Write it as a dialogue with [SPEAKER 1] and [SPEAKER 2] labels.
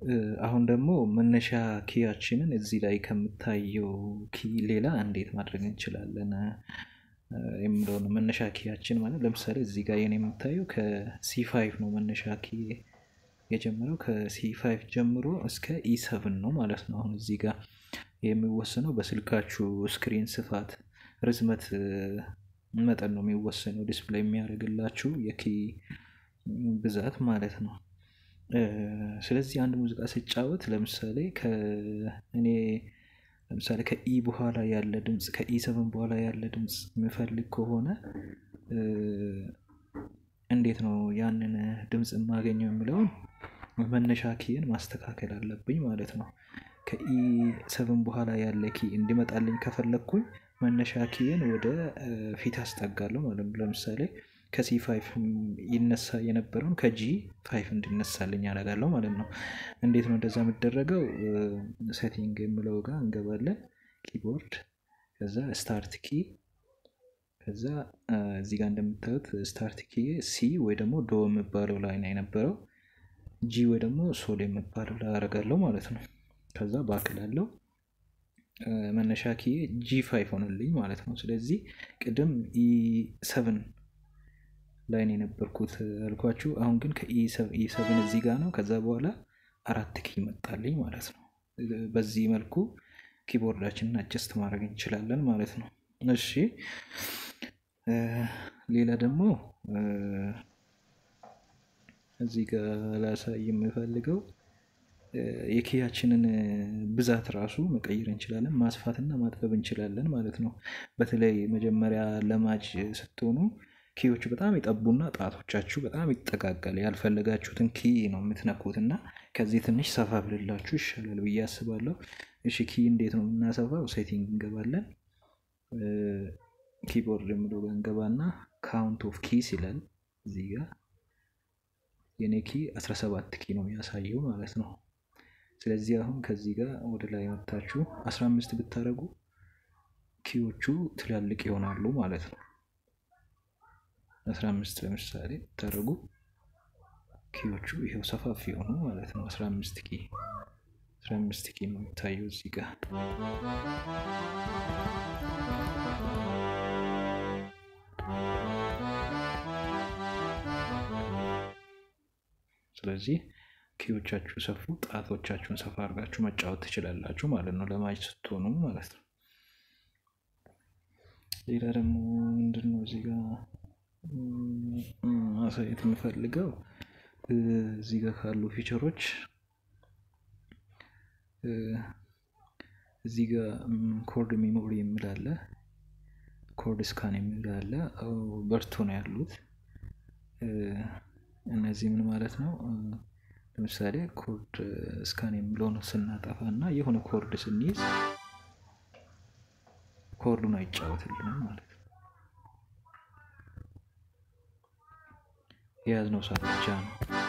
[SPEAKER 1] አሁን ደግሞ መነሻ ኪያችንን እዚህ ላይ ከምታየው ኪ ሌላ እንዴት ማድረግ እንችላለን የሚለው ነው። መነሻ ኪያችን ማለት ለምሳሌ እዚህ ጋር የኔ የምታየው ከሲ ፋይቭ ነው መነሻ ኪ የጀመረው ከሲ ፋይቭ ጀምሮ እስከ ኢ ሰብን ነው ማለት ነው። አሁን እዚህ ጋር የሚወሰነው በስልካችሁ ስክሪን ስፋት ርዝመት መጠን ነው የሚወሰነው ዲስፕሌይ የሚያደርግላችሁ የኪ ብዛት ማለት ነው። ስለዚህ አንድ ሙዚቃ ስጫወት ለምሳሌ እኔ ለምሳሌ ከኢ በኋላ ያለ ድምፅ ከኢ ሰብን በኋላ ያለ ድምፅ የምፈልግ ከሆነ እንዴት ነው ያንን ድምፅ የማገኘው የሚለውን መነሻ ኪን ማስተካከል አለብኝ ማለት ነው። ከኢ ሰብን በኋላ ያለ ኪ እንዲመጣልኝ ከፈለግኩኝ መነሻ ኪን ወደ ፊት አስጠጋለሁ ማለት ነው። ለምሳሌ ከሲ ፋይፍ ይነሳ የነበረውን ከጂ ፋይፍ እንዲነሳልኝ ያደርጋለሁ ማለት ነው። እንዴት ነው እንደዛ የሚደረገው? ሴቲንግ የምለው ጋር እንገባለን። ኪቦርድ ከዛ ስታርት ኪ ከዛ እዚህ ጋር እንደምታዩት ስታርት ኪ ሲ ወይ ደግሞ ዶ የሚባለው ላይ ነው የነበረው። ጂ ወይ ደግሞ ሶል የሚባለው ላይ አደርጋለሁ ማለት ነው። ከዛ ባክላለው መነሻ ኪ ጂ ፋይፍ ሆነልኝ ማለት ነው። ስለዚህ ቅድም ኢ ሰብን ላይ ነው የነበርኩት አልኳችሁ። አሁን ግን ከኢ ሰብን እዚህ ጋር ነው። ከዛ በኋላ አራት ኪ መጣልኝ ማለት ነው። በዚህ መልኩ ኪቦርዳችንን አጀስት ማድረግ እንችላለን ማለት ነው። እሺ ሌላ ደግሞ እዚህ ጋር ላሳይ የምፈልገው የኪያችንን ብዛት ራሱ መቀየር እንችላለን፣ ማስፋትና ማጥበብ እንችላለን ማለት ነው። በተለይ መጀመሪያ ለማጅ ስትሆኑ ኪዎቹ በጣም ይጠቡና ጣቶቻችሁ በጣም ይጠጋጋል። ያልፈለጋችሁትን ኪ ነው የምትነኩት እና ከዚህ ትንሽ ሰፋ ብልላችሁ ይሻላል ብዬ አስባለሁ። እሺ ኪ እንዴት ነው የምናሰፋው? ሴቲንግ እንገባለን። ኪቦርድ የምለው ጋር እንገባና ካውንት ኦፍ ኪስ ይላል እዚህ ጋር የኔ ኪ 17 ኪ ነው የሚያሳየው ማለት ነው። ስለዚህ አሁን ከዚህ ጋር ወደ ላይ መታችሁ 15 ብታደርጉ ኪዎቹ ትላልቅ ይሆናሉ ማለት ነው። 15 ለምሳሌ ብታደርጉ ኪዎቹ ይሄው ሰፋፊ የሆኑ ማለት ነው። 15 ኪ 15 ኪ ነው የሚታየው እዚህ ጋር ስለዚህ ኪዎቻችሁ ሰፉ፣ ጣቶቻችሁን ሰፋ አድርጋችሁ መጫወት ትችላላችሁ ማለት ነው፣ ለማጅ ስትሆኑ ማለት ነው። ሌላ ደግሞ ምንድን ነው እዚህ ጋር ማሳየት የምፈልገው እዚህ ጋር ካሉ ፊቸሮች እዚህ ጋር ኮርድ ሜሞሪ የሚል አለ፣ ኮርድ ስካን የሚል አለ። በርቶ ነው ያሉት። እነዚህ ምን ማለት ነው? ለምሳሌ ኮርድ ስካን የሚለውን ስናጠፋ እና የሆነ ኮርድ ስንይዝ ኮርዱን አይጫወትልንም ማለት ነው። የያዝነው ሰዓት ብቻ ነው